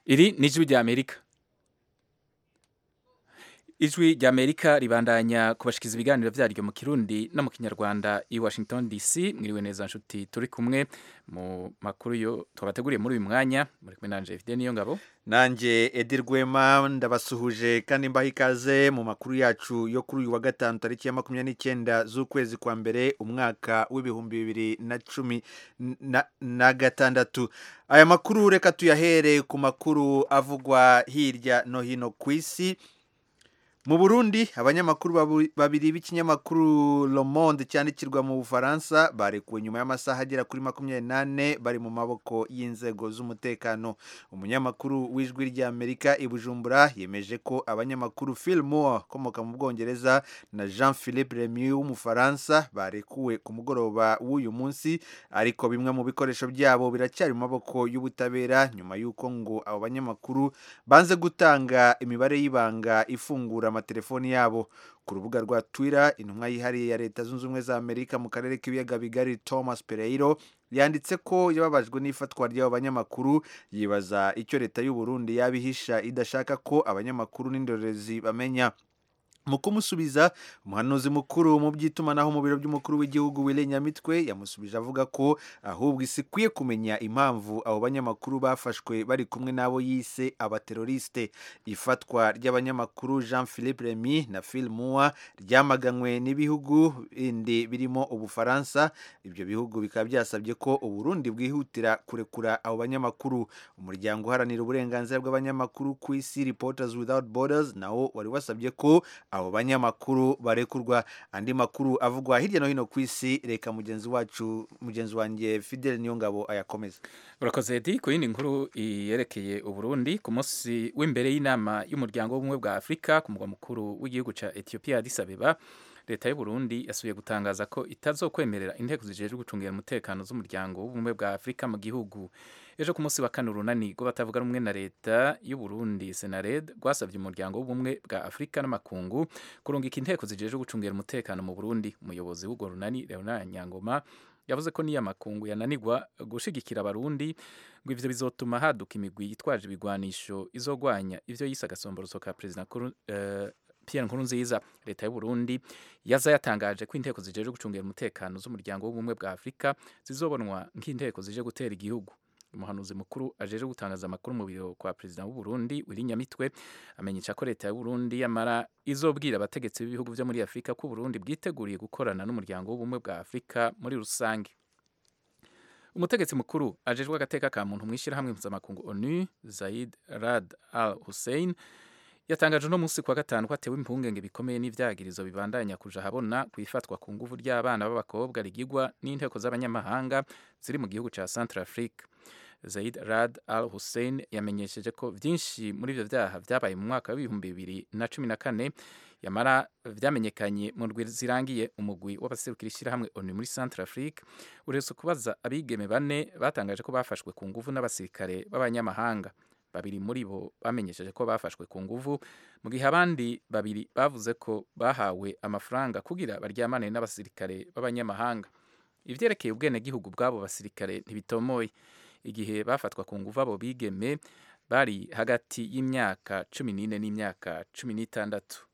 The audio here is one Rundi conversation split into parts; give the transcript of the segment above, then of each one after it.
iri ni ijwi rya amerika ijwi rya amerika ribandanya kubashikiza ibiganiro byaryo mu kirundi no mu kinyarwanda i washington dc mwiriwe neza nshuti turi kumwe mu makuru yo twabateguriye muri uyu mwanya muri kumwe nanje fide niyo ngabo nanjye edi rwema ndabasuhuje kandi mbaha ikaze mu makuru yacu yo kuri uyu wa gatanu tariki ya makumyabiri n'icyenda z'ukwezi kwa mbere umwaka w'ibihumbi bibiri na cumi na, na gatandatu aya makuru reka tuyahere ku makuru avugwa hirya no hino ku isi mu burundi abanyamakuru babiri b'ikinyamakuru Le Monde cyandikirwa mu bufaransa barekuwe nyuma y'amasaha agera kuri makumyabiri n'ane bari mu maboko y'inzego z'umutekano umunyamakuru w'ijwi ry'amerika i bujumbura yemeje ko abanyamakuru Phil Moore ukomoka mu bwongereza na Jean Philippe Remy w'umufaransa barekuwe ku mugoroba w'uyu munsi ariko bimwe mu bikoresho byabo biracyari mu maboko y'ubutabera nyuma y'uko ngo abo banyamakuru banze gutanga imibare y'ibanga ifungura amatelefoni yabo ku rubuga rwa Twitter intumwa yihariye ya leta zunze ubumwe za Amerika mu karere k'ibiyaga bigari Thomas Pereiro yanditse ko yababajwe n'ifatwa ry'abo banyamakuru yibaza icyo leta y'u Burundi yabihisha idashaka ko abanyamakuru n'indorerezi bamenya mu kumusubiza umuhanuzi mukuru mu by'itumanaho mu biro by'umukuru w'igihugu Willy Nyamitwe yamusubije avuga ko ahubwo isi ikwiye kumenya impamvu abo banyamakuru bafashwe bari kumwe n'abo yise abateroriste ifatwa ry'abanyamakuru Jean Philippe Remy na Phil Moore ryamaganywe n'ibihugu bindi birimo Ubufaransa ibyo bihugu bikaba byasabye ko Uburundi bwihutira kurekura abo banyamakuru umuryango uharanira uburenganzira bw'abanyamakuru ku isi Reporters Without Borders nawo wari wasabye ko abo banyamakuru barekurwa andi makuru avugwa hirya no hino ku isi reka mugenzi wacu mugenzi wanjye Fidel Niyongabo ayakomeza urakoze edi ku yindi nkuru yerekeye uburundi ku munsi w'imbere y'inama y'umuryango w'ubumwe bwa afurika ku mugwa mukuru w'igihugu cya etiyopiya Addis Abeba leta y'u Burundi yasubiye gutangaza ko itazokwemerera inteko zijejwe gucungira umutekano z'umuryango w'ubumwe bwa afurika mu gihugu ejo ku munsi wa kane urunani rwo batavuga rumwe na leta y'u Burundi Senared rwasabye umuryango w'ubumwe bwa Afurika n'amakungu kurungika inteko zijejwe gucungira umutekano mu Burundi umuyobozi w'urwo runani Leonard Nyangoma yavuze ko niyo amakungu yananirwa gushigikira abarundi ngo ivyo bizotuma haduka imigwi yitwaje ibigwanisho izogwanya ivyo yise agasomboroso ka perezida uh, Pierre Nkurunziza leta y'u Burundi yaza yatangaje ko inteko zijejwe gucungira umutekano z'umuryango w'ubumwe bwa Afurika zizobonwa nk'inteko zije gutera igihugu umuhanuzi mukuru ajeje gutangaza amakuru mu biro kwa perezida w'u Burundi Willy Nyamitwe amenyesha ko leta y'u Burundi yamara izobwira abategetsi b'ibihugu byo muri Afurika ko Burundi bwiteguriye gukorana n'umuryango w'ubumwe bwa Afurika muri rusange umutegetsi mukuru ajejwe agateka ka muntu mw'ishyirahamwe mpuzamakungu ONU Zaid Rad Al Hussein yatangaje uno munsi kwa gatanu ko atewe impungenge bikomeye n'ivyagirizo bibandanya kuja habona kwifatwa ku nguvu ry'abana b'abakobwa rigigwa n'inteko z'abanyamahanga ziri mu gihugu ca Centrafrique Zaid Rad Al Hussein yamenyesheje ko vyinshi muri ivyo vyaha vyabaye mu mwaka w'ibihumbi bibiri na cumi na kane yamara vyamenyekanye mu ndwi zirangiye umugwi w'abaserukira ishyirahamwe ONU muri Centrafrique uretse kubaza abigeme bane batangaje ko bafashwe ku nguvu n'abasirikare b'abanyamahanga babiri muri bo bamenyesheje ko bafashwe ku nguvu mu gihe abandi babiri bavuze ko bahawe amafaranga kugira baryamane n'abasirikare b'abanyamahanga ivyerekeye ubwenegihugu bw'abo basirikare ntibitomoye igihe bafatwa ku nguvu abo bigeme bari hagati y'imyaka cumi n'ine n'imyaka cumi n'itandatu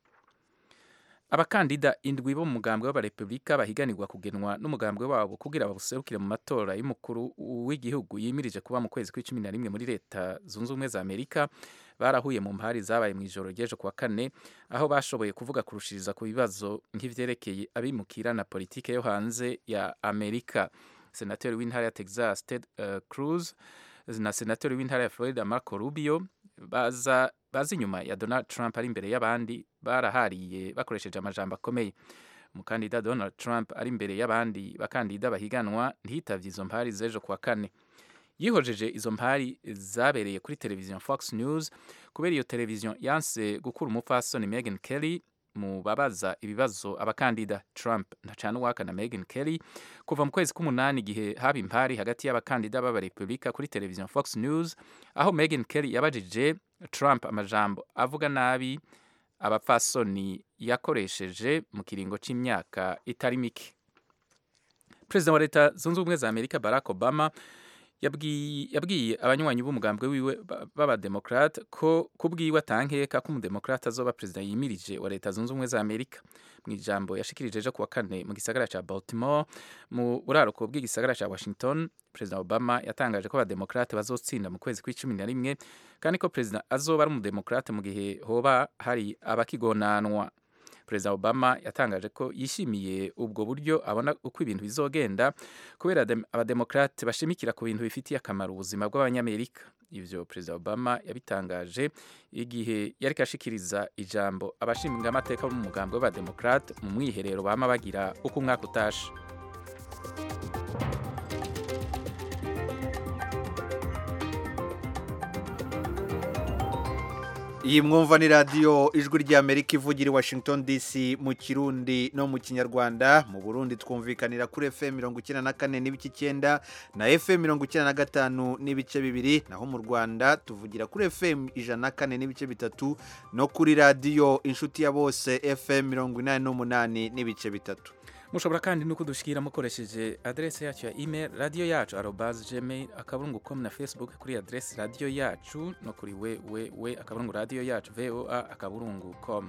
abakandida indwi bo mu mugambwe w'abarepubulika bahiganirwa kugenwa n'umugambwe wabo kugira babuserukire mu matora y'umukuru w'igihugu yimirije kuba mu kwezi kw'icumi na rimwe muri leta zunze ubumwe za amerika barahuye mu mpari zabaye mu ijoro ry'ejo kuwa kane aho bashoboye kuvuga kurushiriza ku bibazo nk'ivyerekeye abimukira na politike yo hanze ya amerika senateri w'intara ya texas ted uh, cruz na senateri w'intara ya florida marco rubio baza bazi inyuma ya Donald Trump ari imbere y'abandi barahariye bakoresheje amajambo akomeye umukandida Donald Trump ari imbere y'abandi bakandida bahiganwa ntiyitavye izo mpari z'ejo kuwa kane yihojeje izo mpari zabereye kuri televiziyo Fox News kubera iyo televiziyo yanse gukura umupfasoni Meghan Kelly mu babaza ibibazo abakandida Trump ntacana uwaka na Meghan Kelly kuva mu kwezi k'umunani igihe haba impari hagati y'abakandida b'abarepubulika kuri televiziyo Fox News aho Meghan Kelly yabajije Trump amajambo avuga nabi abapfasoni yakoresheje mu kiringo c'imyaka itari mike perezida wa leta zunze ubumwe za amerika barack obama yabwiye yabwiye abanywanyi b'umugambwe wiwe ba- b'abademokrate ko kubwiwe atankeka ko umudemokrate azoba perezida yimirije wa leta zunze ubumwe za amerika mu ijambo yashikirije ejo kuwa kane mu gisagara ca baltimore mu buraruko bw'igisagara ca washington perezida obama yatangaje ko abademokrate bazotsinda mu kwezi kw'icumi na rimwe kandi ko perezida azoba ari umudemokrate mu gihe hoba hari abakigonanwa perezida obama yatangaje ko yishimiye ubwo buryo abona uko ibintu bizogenda kubera dem- abademokrate bashimikira ku bintu bifitiye akamaro ubuzima bw'abanyamerika ivyo perezida obama yabitangaje igihe yariko ashikiriza ijambo abashinga amateka bo mu mugambi w'abademokrate mu mwiherero bama bagira uko umwaka utashe iyi mwumva ni radiyo ijwi ry'amerika ivugira i washington dc mu kirundi no mu kinyarwanda mu burundi twumvikanira kuri fm mirongo icyenda na kane n'ibice icyenda na fm mirongo icyenda na gatanu n'ibice bibiri naho mu rwanda tuvugira kuri fm ijana na kane n'ibice bitatu no kuri radiyo inshuti ya bose fm mirongo inani n'umunani n'ibice bitatu mushobora kandi no kudushikira mukoresheje adrese yacu ya email radio yacu arobas gmail akaburungu com na facebook kuri adrese radio yacu no kuri wewewe akaburungu radio yacu voa akaburungu com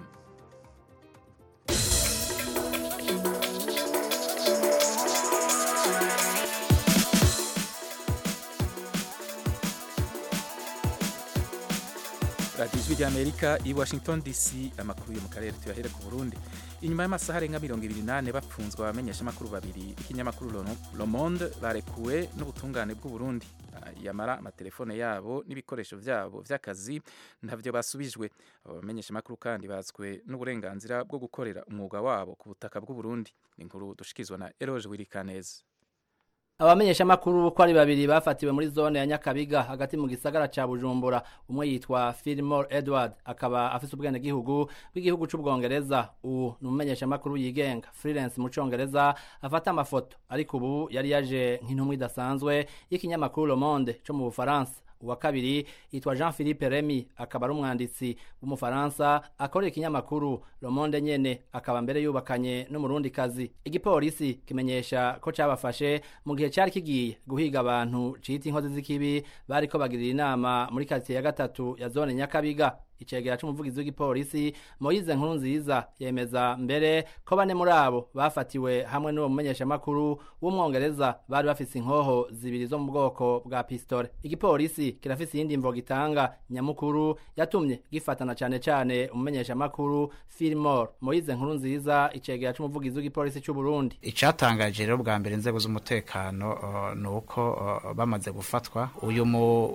radiyo ijwi ry'amerika i washington dc amakuru yo mu karere tuyahere ku burundi inyuma y'amasaha arenga mirongo ibiri n'ane bapfunzwe abamenyeshamakuru babiri b'ikinyamakuru Le- le monde barekuwe n'ubutungane bw'u burundi Ah, yamara amatelefone yabo n'ibikoresho byabo by'akazi ntabyo basubijwe abo bamenyeshamakuru kandi batswe n'uburenganzira bwo gukorera umwuga wabo ku butaka bw'u burundi ni inkuru dushikizwa na eroge wirikaneza abamenyeshamakuru ko ari babiri bafatiwe muri zone ya nyakabiga hagati mu gisagara ca bujumbura umwe yitwa Fillmore Edward akaba afise ubwenegihugu bw'igihugu c'ubwongereza ubu ni umumenyeshamakuru yigenga freelance mu congereza afata amafoto ariko ubu yari yaje nk'intumwa idasanzwe y'ikinyamakuru Le Monde co mu bufaransa uwa kabiri yitwa Jean Philippe Remy akaba ari umwanditsi w'umufaransa akorera ikinyamakuru Le Monde nyene akaba mbere yubakanye n'umurundi kazi igipolisi kimenyesha ko cabafashe mu gihe cari kigiye guhiga abantu cita inkozi z'ikibi bariko bagirira inama muri quartier ya gatatu ya zone Nyakabiga icegera c'umuvugizi w'igipolisi Moise Nkuru nziza yemeza mbere ko bane muri abo bafatiwe hamwe n'uwo mumenyeshamakuru w'umwongereza bari bafise inkoho zibiri zo mu bwoko bwa pistole igipolisi kirafise iyindi mvo gitanga nyamukuru yatumye gifatana cane cane umumenyeshamakuru Fillmore Moise Nkuru nziza icegera c'umuvugizi w'igipolisi c'u Burundi icatangaje rero bwa mbere inzego z'umutekano uh, ni uko uh, bamaze gufatwa uyu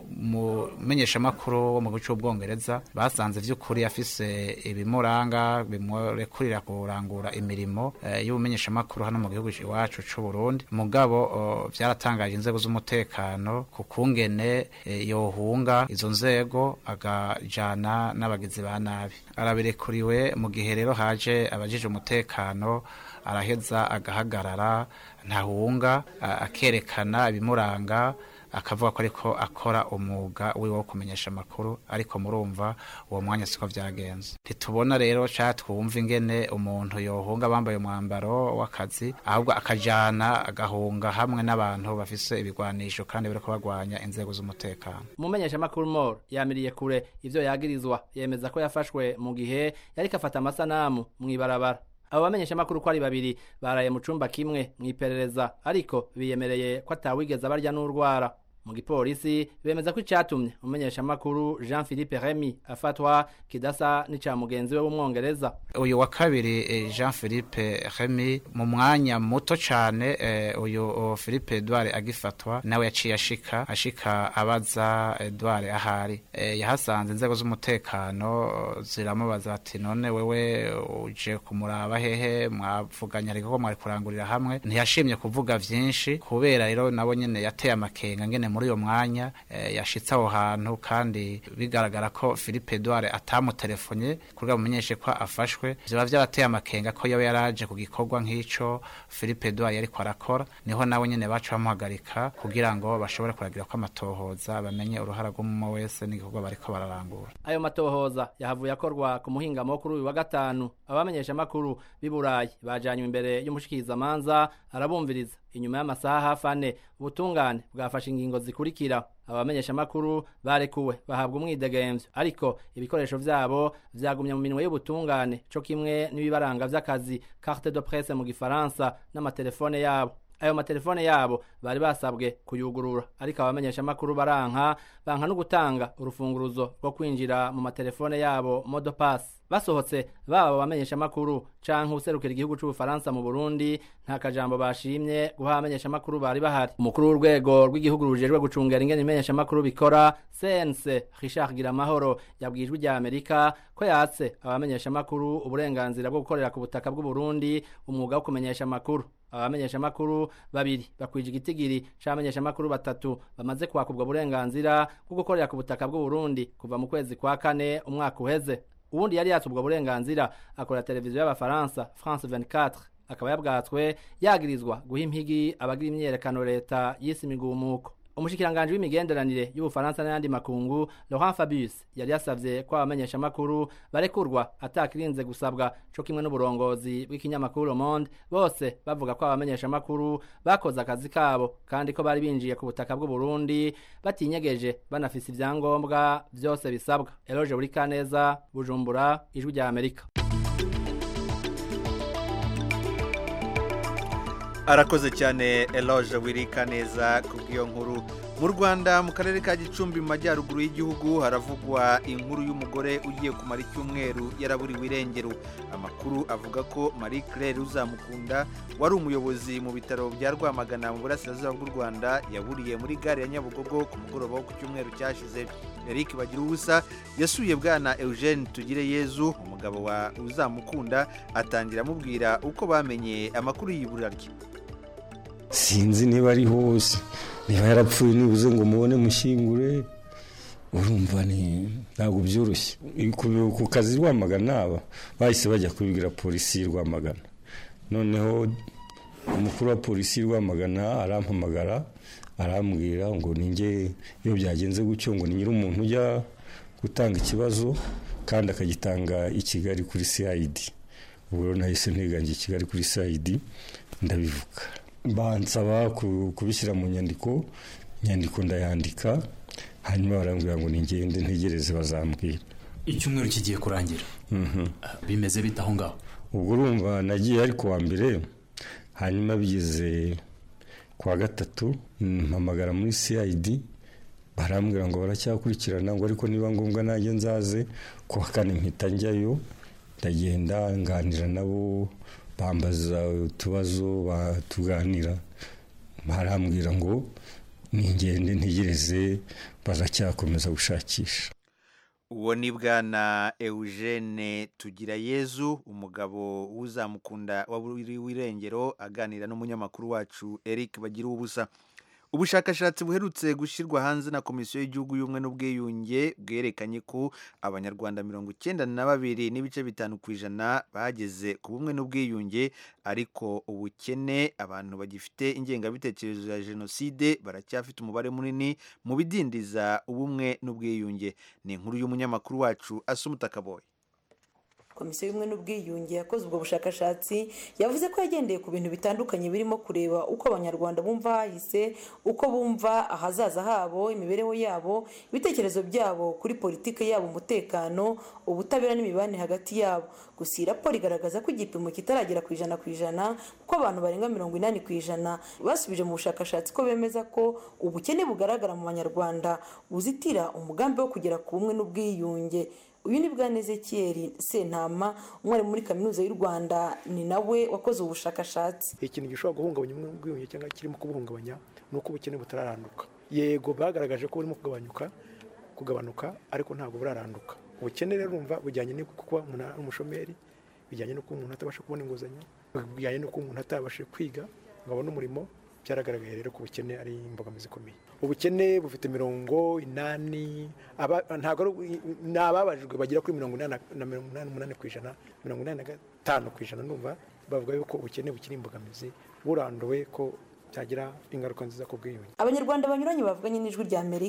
mumenyeshamakuru wo mu gihugu c'ubwongereza basanze vy'ukuri afise ibimuranga bimurekurira kurangura imirimo uh, y'ubumenyeshamakuru hano mu gihugu iwacu c'u Burundi mugabo uh, vyaratangaje inzego z'umutekano ku kungene uh, yohunga izo nzego agajana n'abagizi ba nabi arabirekuriwe mu gihe rero haje abajije umutekano araheza agahagarara ntahunga a- akerekana ibimuranga akavuga ko ariko akora umwuga wiwe wo kumenyesha amakuru ariko murumva uwo mwanya siko vyagenze ntitubona rero ca twumva ingene umuntu yohunga bambaye umwambaro w'akazi ahubwo akajana agahunga hamwe n'abantu bafise ibigwanisho kandi bariko bagwanya inzego z'umutekano umumenyeshamakuru Mor yamiriye kure ivyo yagirizwa yemeza ko yafashwe mu gihe yariko afata amasanamu mw'ibarabara abo bamenyeshamakuru ko ari babiri baraye mu cumba kimwe mw'iperereza ariko biyemereye ko atawigeze abarya n'urwara mu gipolisi bemeza ko icatumye umumenyeshamakuru Jean Philippe Remy afatwa kidasa n'ica mugenzi we w'umwongereza uyu wa kabiri eh, Jean Philippe Remy mu mwanya muto cane eh, uyu oh, Philippe Edouard agifatwa nawe yaciye ashika ashika abaza Edouard ahari eh, yahasanze inzego z'umutekano oh, ziramubaza ati none wewe uje kumuraba hehe mwavuganye ariko ko mwari kurangurira hamwe ntiyashimye kuvuga vyinshi kubera rero nabo nyene yateye amakenga ngene muri uyo mwanya eh, yashitse aho hantu kandi bigaragara ko Philippe Edouard atamutelefonye kugira mumenyeshe ko afashwe vyoba vyarateye amakenga ko yoba yaraje ku gikorwa nk'ico Philippe Edouard yariko arakora niho nawe nyene baca bamuhagarika kugira ngo bashobore kuragira ko amatohoza bamenye uruhara rw'umwe wese n'igikorwa bariko bararangura ayo matohoza yahavuye akorwa ku muhingamo kuri uyu wa gatanu abamenyeshamakuru b'i burayi bajanywe imbere y'umushikirizamanza arabumviriza inyuma y'amasaha hafi ane ubutungane bwafashe ingingo zikurikira abamenyeshamakuru barekuwe bahabwa umwidegemvyo ariko ibikoresho vyabo vyagumye mu minwe y'ubutungane co kimwe n'ibibaranga vy'akazi carte de presse mu gifaransa n'amatelefone yabo ayo matelefone yabo bari basabwe kuyugurura ariko abamenyeshamakuru baranka banka no gutanga urufunguruzo rwo kwinjira mu matelefone yabo modopass basohotse baba abamenyeshamakuru canke userukira igihugu c'ubufaransa mu burundi nta kajambo bashimye guha abamenyeshamakuru bari bahari umukuru w'urwego rw'igihugu rujejwe gucungera ingene ibimenyeshamakuru bikora cnc richard giramahoro yabwiye ijwi rya amerika ko yatse abamenyeshamakuru uburenganzira bwo gukorera ku butaka bw'uburundi umwuga wo kumenyesha amakuru abamenyeshamakuru babiri bakwije igitigiri c'abamenyeshamakuru batatu bamaze kwaka ubwo burenganzira bwo gukorera ku butaka bw'uburundi kuva mu kwezi kwa kane umwaka uheze ubundi yari yatse ubwo burenganzira akorera televiziyo y'abafaransa france 24 akaba yabwatswe yagirizwa guha impigi abagira imyiyerekano leta y'isi imigumuko umushikiranganji w'imigenderanire y'ubufaransa n'ayandi makungu laurent fabius yari yasavye ko abamenyeshamakuru barekurwa atakirinze gusabwa co kimwe n'uburongozi bw'ikinyamakuru Le Monde bose bavuga ko abamenyeshamakuru bakoze akazi kabo kandi ko bari binjiye ku butaka bw'uburundi batinyegeje banafise ivyangombwa vyose bisabwa eloge buri kaneza bujumbura ijwi rya amerika arakoze cyane eloge wirika neza kubw'iyo nkuru mu rwanda mu karere ka gicumbi mu majyaruguru y'igihugu haravugwa inkuru y'umugore ugiye kumara icyumweru yaraburiwe irengero amakuru avuga ko marie claire uzamukunda wari umuyobozi mu bitaro bya rwamagana mu burasirazuba bw'u rwanda yaburiye muri gare ya nyabugogo ku mugoroba wo ku cyumweru cyashize eric bagira ubusa yasuye bwana eugene tugire yezu umugabo wa uzamukunda atangira amubwira uko bamenye amakuru y'ibura rye sinzi niba ari hose niba yarapfuye nibuze ngo mubone mushyingure urumva ntabwo byoroshye ku kazi rwamagana aba bahise bajya kubibwira polisi rwamagana noneho umukuru wa polisi rwamagana arampamagara arambwira ngo ninjye iyo byagenze gutyo ngo ni nyir'umuntu ujya gutanga ikibazo kandi akagitanga i kigali kuri cid ubwo rero nahise nteganje i kigali kuri cid ndabivuga bansaba kubishyira mu nyandiko inyandiko ndayandika hanyuma barambwira ngo ningende ntegereze bazambwira icyumweru kigiye kurangira bimeze bite aho ngaho ubwo urumva nagiye ari kuwa mbere hanyuma bigeze kuwa gatatu mpamagara muri cid barambwira ngo baracyakurikirana ngo ariko niba ngombwa nanjye nzaze kuwa kane mpita njyayo ndagenda nganira nabo bambaza utubazo tuganira barambwira ngo ningende ntegereze baracyakomeza gushakisha uwo ni bwana eugene tugirayezu umugabo w'uzamukunda w'irengero aganira n'umunyamakuru wacu eric bagira ubusa ubushakashatsi buherutse gushyirwa hanze na komisiyo y'igihugu y'ubumwe n'ubwiyunge bwerekanye ko abanyarwanda mirongo icyenda na babiri n'ibice bitanu ku ijana bageze ku bumwe n'ubwiyunge ariko ubukene abantu bagifite ingengabitekerezo ya jenoside baracyafite umubare munini mu bidindiza ubumwe n'ubwiyunge ni inkuru y'umunyamakuru wacu asumuta kaboye komisiyo y'ubumwe n'ubwiyunge yakoze ubwo bushakashatsi yavuze ko yagendeye ku bintu bitandukanye birimo kureba uko abanyarwanda bumva hahise uko bumva ahazaza habo imibereho yabo ibitekerezo byabo kuri politiki yabo umutekano ubutabera n'imibanire hagati yabo gusa iyi raporo igaragaza ko igipimo kitaragera ku ijana ku ijana kuko abantu barenga mirongo inani ku ijana basubije mu bushakashatsi ko bemeza ko ubukene bugaragara mu banyarwanda buzitira umugambi wo kugera ku bumwe n'ubwiyunge uyu ni bwana ezekiyeri sentama umwarimu muri kaminuza y'u rwanda ni nawe wakoze ubushakashatsi ikintu gishobora guhungabanya ubumwe n'ubwiyunge cyangwa kirimo kubuhungabanya ni uko ubukene butararanduka yego bagaragaje ko burimo kugabanyuka kugabanuka ariko ntabwo buraranduka ubukene rero urumva bujyanye no kuba umuntu ari umushomeri bijyanye no kuba umuntu atabasha kubona inguzanyo bijyanye no kuba umuntu atabasha kwiga ngo abone umurimo byaragaragaye rero ko ubukene ari imbogamizi ikomeye ubukene bufite mirongo inani ntabwo ni ababajijwe bagera kuri mirongo inani na mirongo inani n'umunani ku ijana mirongo inani na gatanu ku ijana numva bavuga yuko ubukene bukiri imbogamizi buranduwe ko byagira ingaruka nziza ku bwiyunge abanyarwanda banyuranye bavuganye n'ijwi rya amerika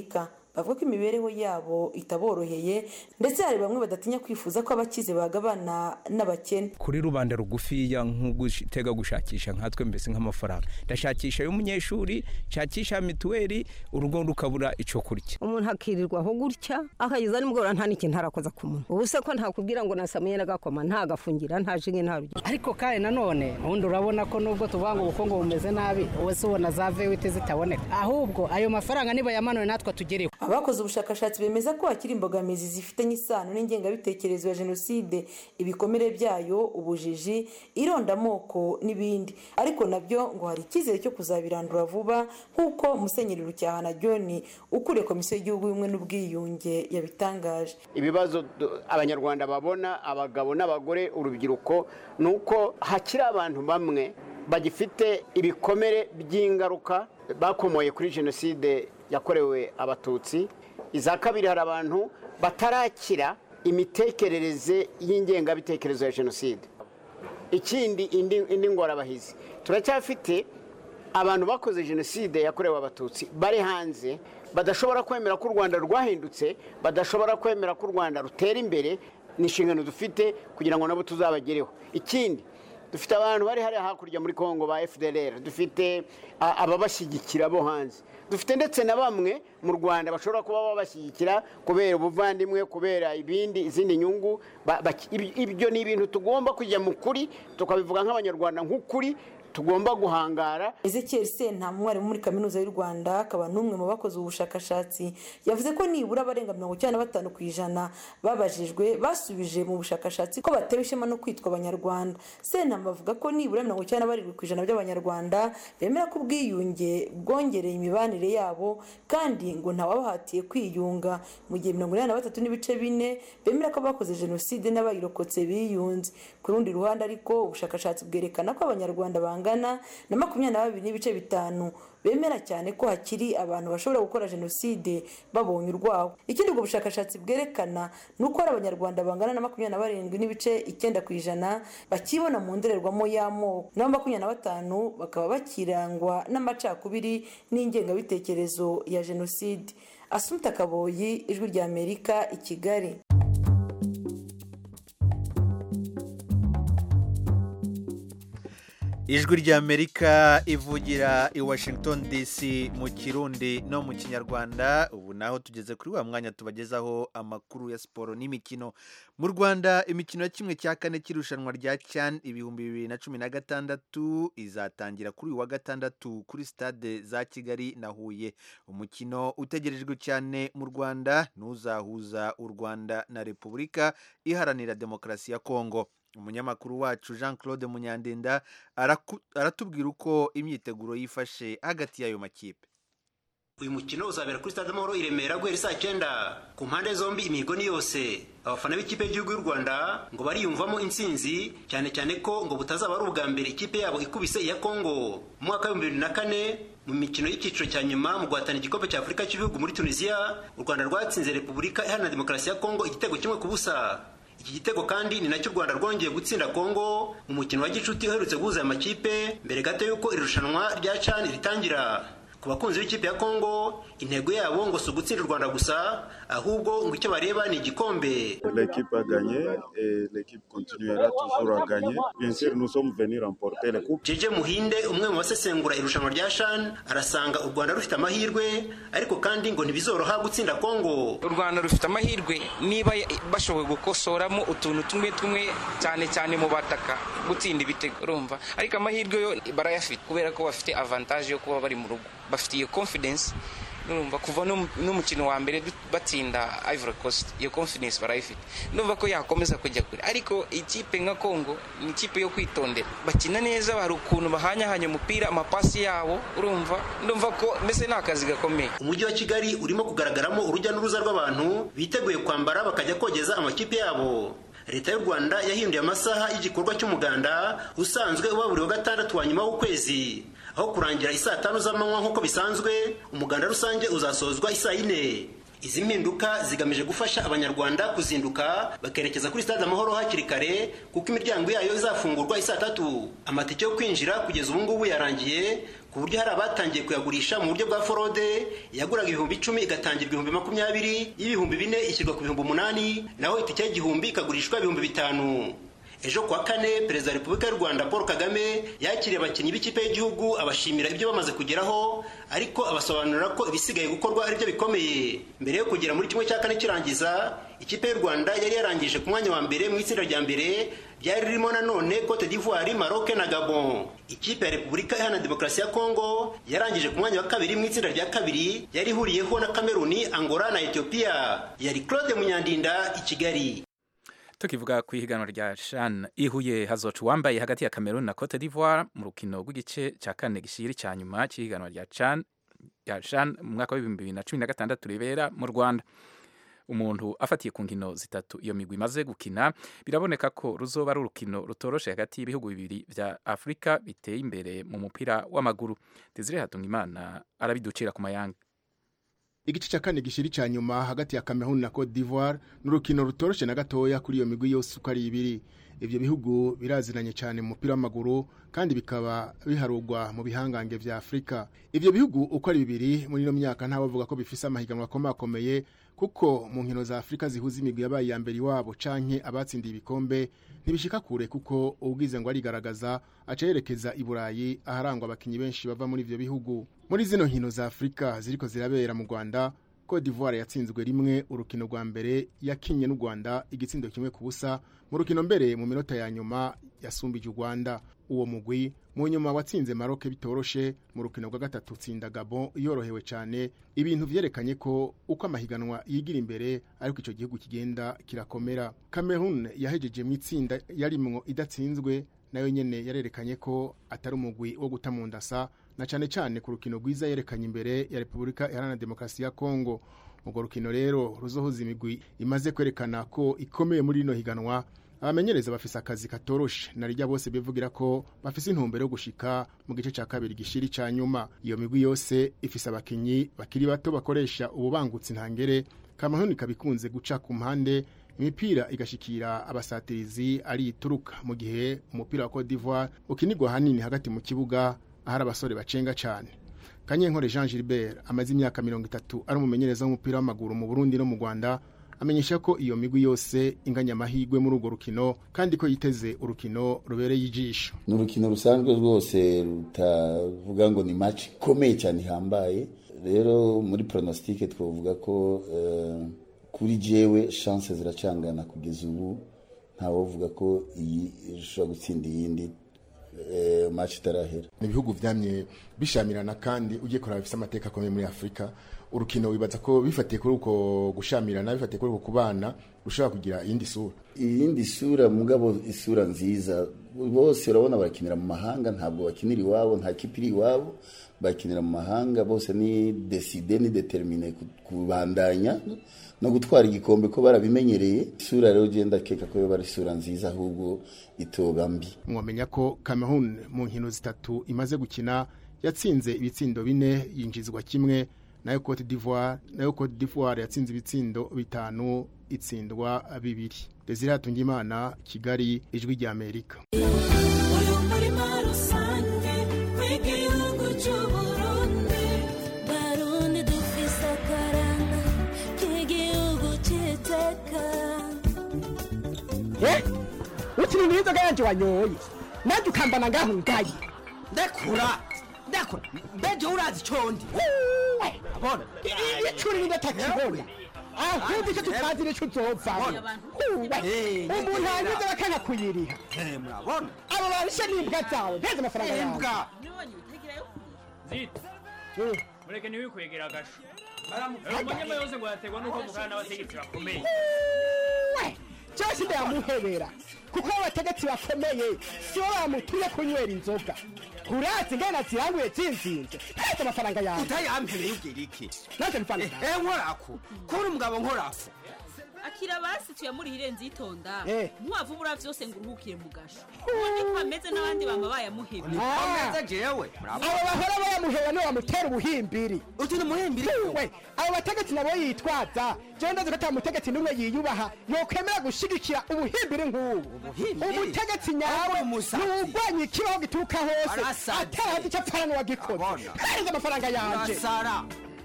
bavuga ko imibereho yabo itaboroheye ndetse hari bamwe badatinya kwifuza ko abakize bagabana n'abakene kuri rubanda rugufiya nk'ugutega gushakisha nkatwe mbese nk'amafaranga ndashakisha y'umunyeshuri nshakisha mituweli urugo rukabura icyo kurya umuntu akirirwa aho gutya akageza nimugoroba nta n'ikintu arakoza ku munwa ubu se ko ntakubwira ngo nasamuye n'agakoma ntagafungira nta jinge nta rugero ariko kandi nanone ubundi urabona ko nubwo tuvuga ngo ubukungu bumeze nabi wowe se ubona za vewite zitaboneka ahubwo ayo mafaranga niba yamanuwe natwe tugereho abakoze ubushakashatsi bemeza ko hakiri imbogamizi zifitanye isano n'ingengabitekerezo ya jenoside ibikomere byayo ubujiji irondamoko n'ibindi ariko nabyo ngo hari icyizere cyo kuzabirandura vuba nk'uko musenyeri rucyahana john ukuriye komisiyo y'igihugu y'ubumwe n'ubwiyunge yabitangaje ibibazo abanyarwanda babona abagabo n'abagore urubyiruko ni uko hakiri abantu bamwe bagifite ibikomere by'ingaruka bakomoye kuri jenoside yakorewe abatutsi iza kabiri hari abantu batarakira imitekerereze y'ingengabitekerezo ya jenoside ikindi indi ngorabahizi turacyafite abantu bakoze jenoside yakorewe abatutsi bari hanze badashobora kwemera ko u rwanda rwahindutse badashobora kwemera ko u rwanda rutera imbere ni inshingano dufite kugira ngo nabo tuzabagereho ikindi dufite abantu bari hariya hakurya muri congo ba fdr dufite ababashyigikira bo hanze dufite ndetse na bamwe mu rwanda bashobora kuba babashyigikira kubera ubuvandimwe kubera ibindi izindi nyungu ibyo ni ibintu tugomba kujya mu kuri tukabivuga nk'abanyarwanda nk'ukuri tugomba guhangara ezekiel senta umwarimu muri kaminuza y'u rwanda akaba n'umwe mu bakoze ubushakashatsi yavuze ko nibura abarenga mirongo icyenda na batanu ku ijana babajijwe basubije mu bushakashatsi ko batewe ishema no kwitwa abanyarwanda senta bavuga ko nibura mirongo icyenda na barindwi ku ijana by'abanyarwanda bemera ko ubwiyunge bwongereye imibanire yabo kandi ngo ntawabahatiye kwiyunga mu gihe mirongo inani na batatu n'ibice bine bemera ko bakoze jenoside n'abayirokotse biyunze ku rundi ruhande ariko ubushakashatsi bwerekana ko abanyarwanda banga bangana na makumyabiri na babiri n'ibice bitanu bemera cyane ko hakiri abantu bashobora gukora jenoside babonye urwaho ikindi ubwo bushakashatsi bwerekana ni uko hari abanyarwanda bangana na makumyabiri na barindwi n'ibice icyenda ku ijana bakibona mu ndorerwamo y'amoko naho makumyabiri na batanu bakaba bakirangwa n'amacakubiri n'ingengabitekerezo ya jenoside asumta kaboyi ijwi rya amerika i kigali ijwi ry'amerika ivugira i washington dc mu kirundi no mu kinyarwanda ubu naho tugeze kuri wa mwanya tubagezaho amakuru ya siporo n'imikino mu rwanda imikino ya kimwe cya kane cy'irushanwa rya cyan ibihumbi bibiri na cumi na gatandatu izatangira kuri uyu wa gatandatu kuri stade za kigali na huye umukino utegerejwe cyane mu rwanda n'uzahuza u rwanda na repubulika iharanira demokarasi ya kongo umunyamakuru wacu jean claude munyandinda aratubwira uko imyiteguro yifashe hagati y'ayo makipe uyu mukino uzabera kuri stade amahoro i remera guhera saa cyenda ku mpande zombi imihigo ni yose abafana b'ikipe y'igihugu y'u rwanda ngo bariyumvamo intsinzi cyane cyane ko ngo butazaba ari ubwa mbere ikipe yabo ikubise iya kongo mu mwaka w'ibihumbi bibiri na kane mu mikino y'icyiciro cya nyuma mu guhatana igikombe cya afurika cy'ibihugu muri tunisiya u rwanda rwatsinze repubulika iharanira demokarasi ya kongo igitego kimwe ku busa iki gitego kandi ni nacyo u rwanda rwongeye gutsinda kongo mu mukino wa gicuti uherutse guhuza aya makipe mbere gato y'uko iri rushanwa rya cani ritangira ku bakunzi b'ikipe ya kongo intego yabo ngo si ugutsinda u rwanda gusa ahubwo ngo icyo bareba ni igikombe l'équipe a gagné et l'équipe continuera toujours à gagner bien sûr nous sommes venus remporter les coupes jeje muhinde umwe mu basesengura irushanwa rya shan arasanga u rwanda rufite amahirwe ariko kandi ngo ntibizoroha gutsinda kongo u rwanda rufite amahirwe niba bashoboye gukosoramo utuntu tumwe tumwe cyane cyane mu bataka gutsinda ibitego urumva ariko amahirwe yo barayafite kubera ko bafite avantage yo kuba bari mu rugo bafite iyo confidence urumva kuva n'umukino wa mbere batsinda Ivory Coast iyo confidence barayifite ndumva ko yakomeza kujya kure ariko ikipe nka Congo ni ikipe yo kwitondera bakina neza hari ukuntu bahanyahanya umupira amapasi yabo urumva ndumva ko mbese ni akazi gakomeye umujyi wa Kigali urimo kugaragaramo urujya n'uruza rw'abantu biteguye kwambara bakajya kogeza amakipe yabo leta y'u rwanda yahinduye amasaha y'igikorwa cy'umuganda usanzwe uba buri wa gatandatu wa nyuma w'ukwezi aho kurangira isaa tanu z'amanywa nk'uko bisanzwe umuganda rusange uzasozwa isaa yine izi mpinduka zigamije gufasha abanyarwanda kuzinduka bakerekeza kuri stade amahoro hakiri kare kuko imiryango yayo izafungurwa isaa tatu amatike yo kwinjira kugeza ubu ngubu yarangiye ku buryo hari abatangiye kuyagurisha mu buryo bwa forode yaguraga ibihumbi icumi igatangira ibihumbi makumyabiri y'ibihumbi bine ishyirwa ku bihumbi umunani naho itike y'igihumbi ikagurishwa ibihumbi bitanu ejo kuwa kane perezida wa repubulika y'u rwanda paul kagame yakiriye abakinnyi b'ikipe y'igihugu abashimira ibyo bamaze kugeraho ariko abasobanurira ko ibisigaye gukorwa ari byo bikomeye mbere yo kugera muri kimwe cya kane kirangiza ikipe y'u rwanda yari yarangije ku mwanya wa mbere mu itsinda rya mbere ryari ririmo nanone cote d'ivoire maroc na gabon ikipe ya repubulika iharanira demokarasi ya kongo yarangije ku mwanya wa kabiri mu itsinda rya kabiri yari ihuriyeho na kameruni angola na ethiopia yari claude munyandinda i kigali tukivuga ku ihiganwa rya shan ihuye hazoca uwambaye hagati ya cameroon na cote d'ivoire mu rukino rw'igice cya kane gishiri cya nyuma cy'ihiganwa rya chan rya shan mu mwaka w'ibihumbi bibiri na cumi na gatandatu ribera mu rwanda umuntu afatiye ku nkino zitatu iyo migwi imaze gukina biraboneka ko ruzoba ari urukino rutoroshe hagati y'ibihugu bibiri vya afurika biteye imbere mu mupira w'amaguru desire hatungimana arabiducira ku mayanga igice cya kane gishiri cya nyuma hagati ya Cameroon na Cote d'Ivoire ni urukino rutoroshe na gatoya kuri iyo migwi yose uko ari ibiri ibyo bihugu biraziranye cyane mu mupira w'amaguru kandi bikaba biharugwa mu bihangange vya Afurika ibyo bihugu uko ari bibiri muri ino myaka nta bavuga ko bifise amahiganwa akomakomeye kuko mu nkino za Afurika zihuza imigwi yabaye iya mbere iwabo canke abatsindiye ibikombe ntibishika kure kuko ubwize ngo arigaragaza aca yerekeza i Burayi aharangwa abakinyi benshi bava muri ivyo bihugu muri zino nkino za Afurika ziriko zirabera mu Rwanda Cote d'Ivoire yatsinzwe rimwe urukino rwa mbere yakinye n'u Rwanda igitsindo kimwe ku busa mu rukino mbere mu minota ya nyuma yasumbije u Rwanda uwo mugwi mu nyuma watsinze Maroc bitoroshe mu rukino rwa gatatu tsinda Gabon yorohewe cyane ibintu vyerekanye ko uko amahiganwa yigira imbere ariko ico gihugu kigenda kirakomera Cameroon yahejeje mu itsinda yarimwo idatsinzwe nayo nyene yarerekanye ko atari umugwi wo guta mu ndasa na cyane cyane ku rukino rwiza yerekanye imbere ya Repubulika Iharanira Demokarasi ya Kongo urwo rukino rero ruzohuza imigwi imaze kwerekana ko ikomeye muri rino higanwa abamenyereza bafise akazi katoroshe narijya bose bivugira ko bafise intumbero yo gushika mu gice cya kabiri gishiri ca nyuma iyo migwi yose ifise abakinyi bakiri bato bakoresha ububangutsi ntangere Cameroon ikabikunze guca ku mpande imipira igashikira abasatirizi ari ituruka mu gihe umupira wa Cote d'Ivoire ukinirwa hanini hagati mu kibuga ahari abasore bacenga cyane Kanyenkore Jean Gilbert amaze imyaka mirongo itatu ari umumenyereza w'umupira w'amaguru mu Burundi no mu Rwanda amenyesha ko iyo migwi yose inganya amahirwe muri urwo rukino kandi ko yiteze urukino rubereye ijisho ni urukino rusanzwe rwose rutavuga ngo ni match ikomeye cyane ihambaye rero muri pronostique twavuga ko uh, kuri jewe chance ziracangana kugeza ubu ntawovuga ko iyi ishobora gutsinda iyindi match itarahera ni ibihugu vyamye bishamirana kandi ugiye kuraba bifise amateka akomeye muri Afrika urukino wibaza ko bifatiye kuri uko gushamirana bifatiye kuri uko kubana rushobora kugira iyindi sura iyindi sura mugabo isura nziza bose urabona barakinira mu mahanga ntabwo bakinira iwabo nta kipe iri iwabo bakinira mu mahanga bose ni decide ni determine kubandanya no gutwara igikombe ko barabimenyereye isura rero ugenda keka ko yoba ari isura nziza ahubwo itoba mbi mwamenya ko Cameroon mu nkino zitatu imaze gukina yatsinze ibitsindo bine yinjizwa kimwe nayo Cote d'Ivoire nayo Cote d'Ivoire yatsinze ibitsindo bitanu itsindwa bibiri Desire Hatungimana Kigali ijwi rya Amerika uyu murima rusange w'igihugu cy'uburundi barundi dufise akaranga k'igihugu cy'iteka ukiri mu inzoga yanjye wanyoye nanjye ukambana ngaho ngaye ndekura ndekura mbeje urazi condi abona icuri n'indatakibona ahubwo icyo tutazi nicyo uzovamo umuntu hanyuze bakanga kuyiriha murabona abo barishe n'imbwa zawe nteze amafaranga yawe imbwa zita mureke ntiwikwegera agasho umunyama yose ngo yaterwa n'uko mukana n'abategetsi bakomeye cyose ndayamuhebera kuko abategetsi bakomeye sibo bamutuye kunywera inzoga urazi ngana ziranguye zinzinze nteze amafaranga yawe utayampereye ubwira iki nanjye mfana eh nkorako kuri umugabo nkorako akira basi tuyamurihire nzitonda Eh. ntiwavubura vyose ngo uruhukire mu gasho ubundi ko ameze n'abandi bama bayamuhebye Ah. jewe abo bahora bayamuhera niwe bamutera ubuhimbiri uti ni umuhimbiri we abo bategetsi nabo yitwaza jewe ndazi ko ata mutegetsi n'umwe yiyubaha yokwemera gushigikira ubuhimbiri nk'ubu umutegetsi nyawe ntiwugwanya ikibaho gituruka hose Arasaze. atarazi icyo apfana n'uwagikoze hereza amafaranga yanje Urasara.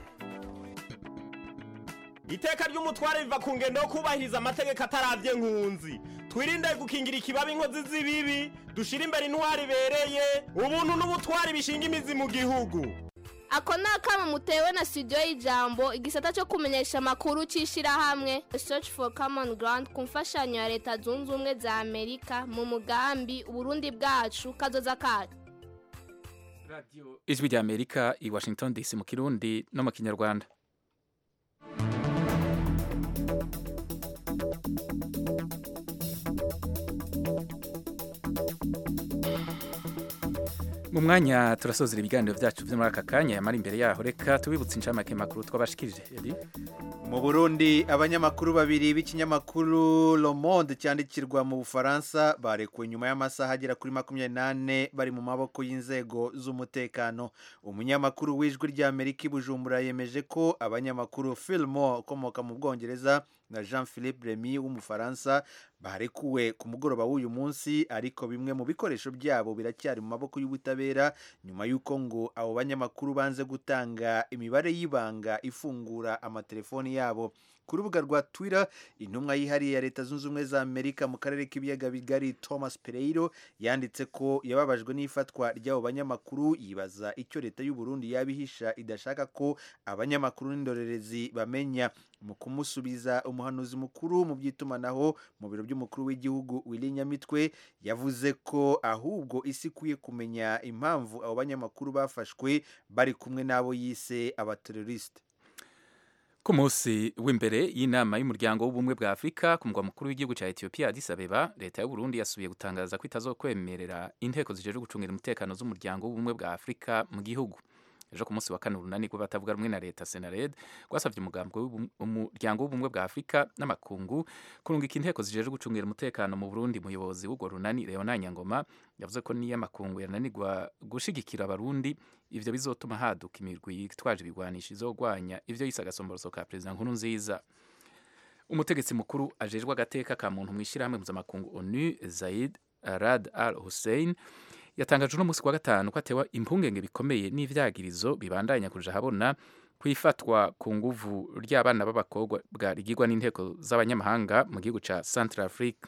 iteka ry'umutware riva ku ngendo yo kubahiriza amategeko ataravye nkunzi twirinde gukingira ikibabi inkozi z'ibibi dushire imbere intwari ibereye ubuntu n'ubutwari bishinga imizi mu gihugu ako ni akamo mutewe na studio y'ijambo igisata cyo kumenyesha amakuru cy'ishyirahamwe search for common ground ku mfashanyo ya leta zunze ubumwe za amerika mu mugambi uburundi bwacu kazoza kacu ijwi rya amerika i washington dc mu kirundi no mu kinyarwanda mu mwanya turasozera ibiganiro byacu byo muri aka kanya yamara imbere yaho reka tubibutse inshamake makuru twabashikirije Eddie? mu burundi abanyamakuru babiri b'ikinyamakuru Le Monde cyandikirwa mu bufaransa barekuwe nyuma y'amasaha agera kuri makumyabiri n'ane bari mu maboko y'inzego z'umutekano umunyamakuru w'ijwi ry'amerika i bujumbura yemeje ko abanyamakuru filimo ukomoka mu bwongereza na jean philippe remy w'umufaransa barekuwe ku mugoroba w'uyu munsi ariko bimwe mu bikoresho byabo biracyari mu maboko y'ubutabera nyuma y'uko ngo abo banyamakuru banze gutanga imibare y'ibanga ifungura amatelefoni yabo ku rubuga rwa twitter intumwa yihariye ya leta zunze ubumwe za amerika mu karere k'ibiyaga bigari thomas pereiro yanditse ko yababajwe n'ifatwa ry'abo banyamakuru yibaza icyo leta y'u Burundi yabihisha idashaka ko abanyamakuru n'indorerezi bamenya mu kumusubiza umuhanuzi mukuru mu by'itumanaho mu biro by'umukuru w'igihugu Willy Nyamitwe yavuze ko ahubwo isi ikwiye kumenya impamvu abo banyamakuru bafashwe bari kumwe n'abo yise abateroriste ku munsi w'imbere y'inama y'umuryango w'ubumwe bwa afurika ku mugwa mukuru w'igihugu cya etiyopiya addis abeba leta y'u burundi yasubiye gutangaza ko itazokwemerera inteko zijejwe gucungira umutekano z'umuryango w'ubumwe bwa afurika mu gihugu ejo ku munsi wa kane urunani rw'abatavuga rumwe na leta senared rwasabye umugambi w'ubum- umuryango w'ubumwe bwa afurika n'amakungu kurungika inteko zijejwe gucungira umutekano mu burundi umuyobozi w'urwo runani leona nyangoma yavuze ko niyo amakungu yananirwa gushigikira abarundi ivyo bizotuma haduka imirwi yitwaje ibigwanisho izogwanya ivyo yise agasomboroso ka perezida nkuru nziza umutegetsi mukuru ajejwe agateka ka muntu mu ishyirahamwe mpuzamakungu onu zaid rad al hussein yatangaje uno munsi ku wa gatanu ko atewa impungenge bikomeye n'ivyagirizo bibandanya kuja habona kwifatwa ku nguvu ry'abana b'abakobwa bwa rigirwa n'inteko z'abanyamahanga mu gihugu ca central afrique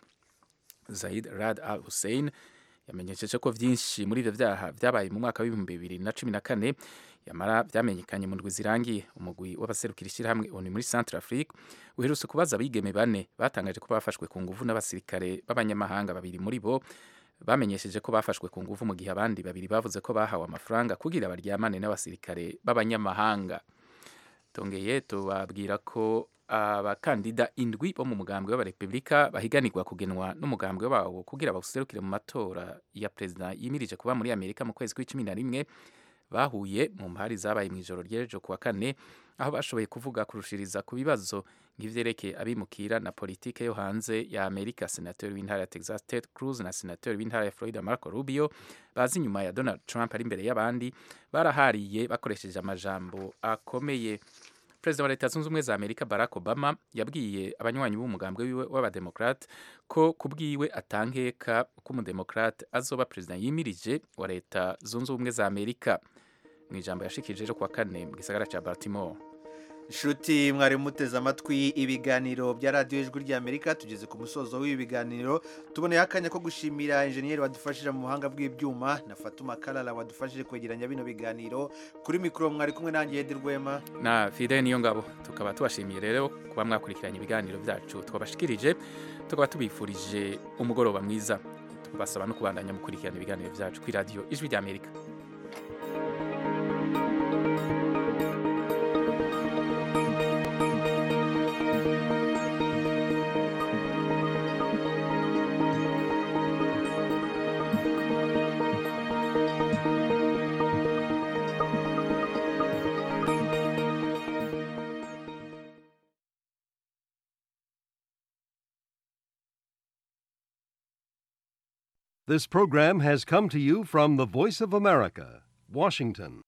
zaid rad al hussein yamenyesheje ko vyinshi muri ivyo vyaha vyabaye mu mwaka w'ibihumbi bibiri na cumi na kane yamara vyamenyekanye mu ndwi zirangiye umugwi w'abaserukira ishyirahamwe oni muri central afrique uherutse kubaza abigeme bane batangaje ko bafashwe ku nguvu n'abasirikare b'abanyamahanga babiri muri bo bamenyesheje ko bafashwe ku nguvu mu gihe abandi babiri bavuze ko bahawe amafaranga kugira baryamane n'abasirikare b'abanyamahanga tongeye tubabwira ko abakandida indwi bo mu mugambwe w'abarepubulika bahiganirwa kugenwa n'umugambwe wawo kugira bawuserukire mu matora ya perezida yimirije kuba muri amerika mu kwezi kw'icumi na rimwe bahuye mu mpari zabaye mu ijoro ry'ejo kuwa kane aho bashoboye kuvuga kurushiriza ku bibazo nk'ivyerekeye abimukira na politike yo hanze ya amerika senateri w'intara ya texas ted cruz na senateri w'intara ya florida marco rubio bazi inyuma ya donald trump ari imbere y'abandi barahariye bakoresheje amajambo akomeye perezida wa leta zunze ubumwe za amerika barack obama yabwiye abanywanyi b'umugambwe wiwe w'abademokrate ko kubwiwe atankeka ko umudemokrate azoba perezida yimirije wa leta zunze ubumwe za amerika mu ijambo yashikirije ejo kuwa kane mu gisagara ca baltimore Shuti mwari muteze amatwi ibiganiro bya radiyo ijwi ry'Amerika tugeze ku musozo w'ibi biganiro tuboneye akanya ko gushimira injeniyeri wadufashije mu buhanga bw'ibyuma na Fatuma Kalala wadufashije kwegeranya bino biganiro kuri mikoro mwari kumwe nanjye Edi Rwema na fide niyo ngabo tukaba tubashimiye rero kuba mwakurikiranye ibiganiro byacu twabashikirije tukaba tubifurije umugoroba mwiza tubasaba no kubandanya mukurikirana ibiganiro byacu kuri radiyo ijwi ry'Amerika This program has come to you from the Voice of America, Washington.